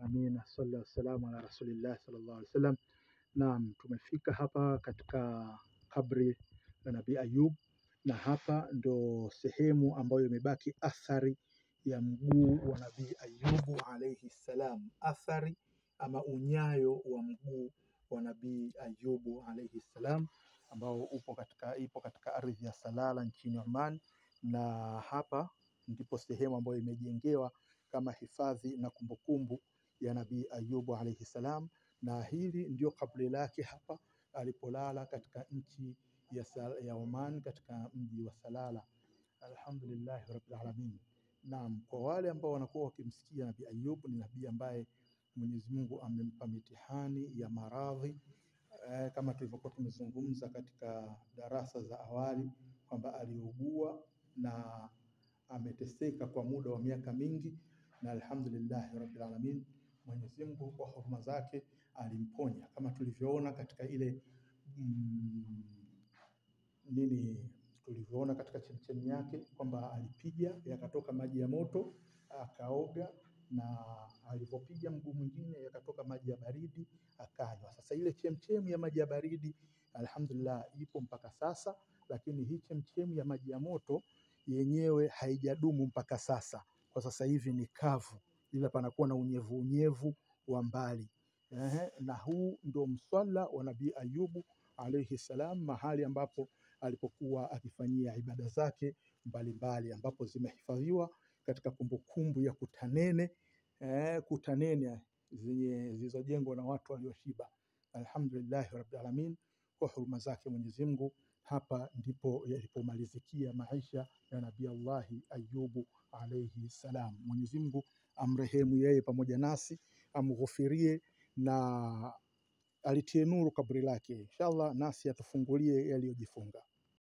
Amina, salli wassalamu ala rasulillah sallallahu alaihi wasallam. Naam, tumefika hapa katika kabri la Nabii Ayub, na hapa ndo sehemu ambayo imebaki athari ya mguu wa Nabii Ayubu alaihi salam, athari ama unyayo wa mguu wa Nabii Ayubu alaihi salam ambao upo katika, ipo katika ardhi ya Salala nchini Oman, na hapa ndipo sehemu ambayo imejengewa kama hifadhi na kumbukumbu ya Nabii Ayubu alaihi salam, na hili ndio kaburi lake hapa alipolala katika nchi ya, Sa- ya Oman katika mji wa Salala. Alhamdulillahi rabbil alamin. Naam, kwa wale ambao wanakuwa wakimsikia Nabii Ayub, ni nabii ambaye Mwenyezi Mungu amempa mitihani ya maradhi eh, kama tulivyokuwa tumezungumza katika darasa za awali kwamba aliugua na ameteseka kwa muda wa miaka mingi, na alhamdulillahi rabbil alamin, Mwenyezi Mungu kwa huruma zake alimponya kama tulivyoona katika ile mm, nini tulivyoona katika chemchemi yake kwamba alipiga yakatoka maji ya moto akaoga, na alivyopiga mguu mwingine yakatoka maji ya baridi akanywa. Sasa ile chemchemi ya maji ya baridi alhamdulillah ipo mpaka sasa, lakini hii chemchemi ya maji ya moto yenyewe haijadumu mpaka sasa. Kwa sasa hivi ni kavu, ila panakuwa na unyevu unyevu wa mbali. Ehe, na huu ndo mswala wa Nabii Ayubu alaihi salam, mahali ambapo alipokuwa akifanyia ibada zake mbalimbali, ambapo zimehifadhiwa katika kumbukumbu ya Kutanene eh, Kutanene zenye zilizojengwa na watu walioshiba. Alhamdulillahi rabbil alamin, kwa huruma zake Mwenyezi Mungu, hapa ndipo yalipomalizikia maisha ya Nabii Allahi Ayubu alaihi salam. Mwenyezi Mungu amrehemu yeye pamoja nasi, amghufirie na alitie nuru kaburi lake, inshallah nasi atufungulie yaliyojifunga.